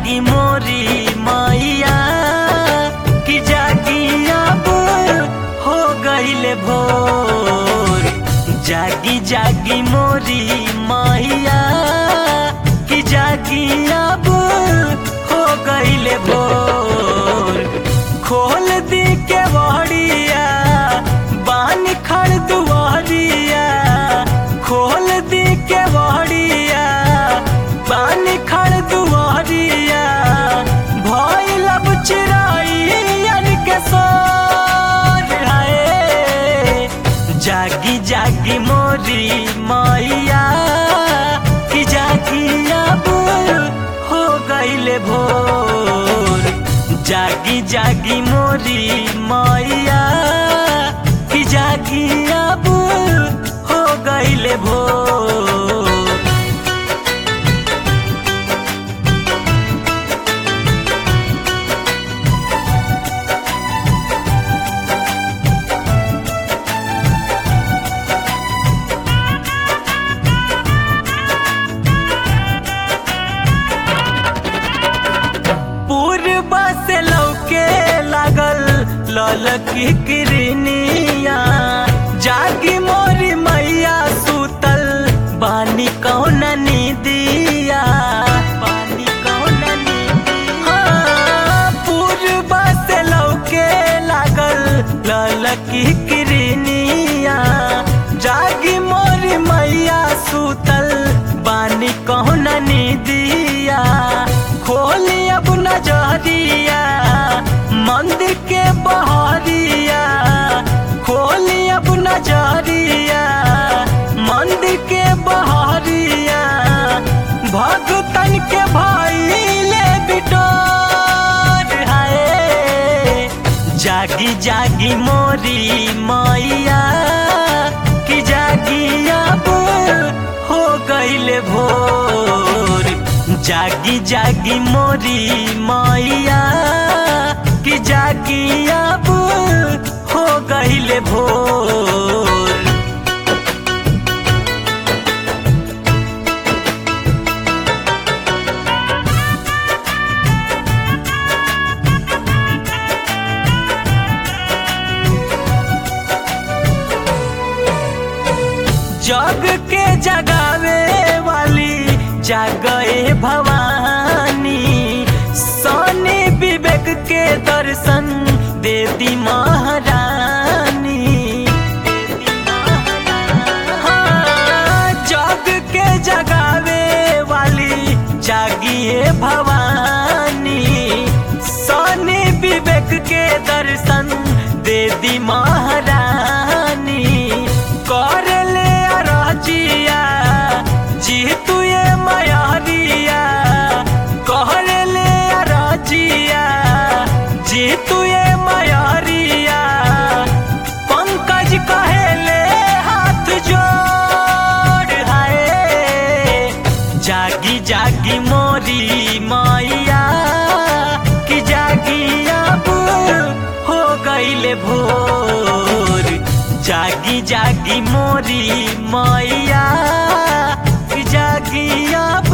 जागी मोरी मैया कि जागी अब हो गईले भोर जागी जागी मोरी मैया कि जागी अब हो गईले भोर खोल दी के बहड़िया बानी खड़ दुआरिया खोल दी के बहड़िया बानी खड़ दुआरिया भइल अब चिराइयन के सोर हाय जागी जागी मोरी मैया कि जागी अब हो गईले भोर जागी जागी मोरी मैया कि जागी अब हो गईले भोर पूर्व से लौके लागल ललकी किरनिया जागी मोरी मैया सुतल बानी कौन नीदिया बानी कौन नीदिया पूर्व से लौके लागल ललकी किरनिया जागी मोरी मैया सुतल बानी कौन नीदिया खोली अब नजरिया मंदिर के बहरिया खोली अब नजरिया मंदिर के बहरिया भगतन के भइले बिटोर हाय जागी जागी मोरी मैया कि जागी अब हो गईले भोर जागी जागी मोरी मैया कि जागी अब हो गईले भोर जग के जगावे वाली जागए भवानी सोनी विवेक के दर्शन दे दी महारानी हाँ, जग के जगावे वाली जागिए भवानी सोनी विवेक के दर्शन दे दी महारानी कर ले अरजिया जी तू ये मयारिया कर ले अरजिया जी तू ये मयारिया पंकज कहेले हाथ जोड़ हाय जागी जागी मोरी मैया कि जागी अब हो गईले भोर जागी जागी मोरी मैया कि जागी अब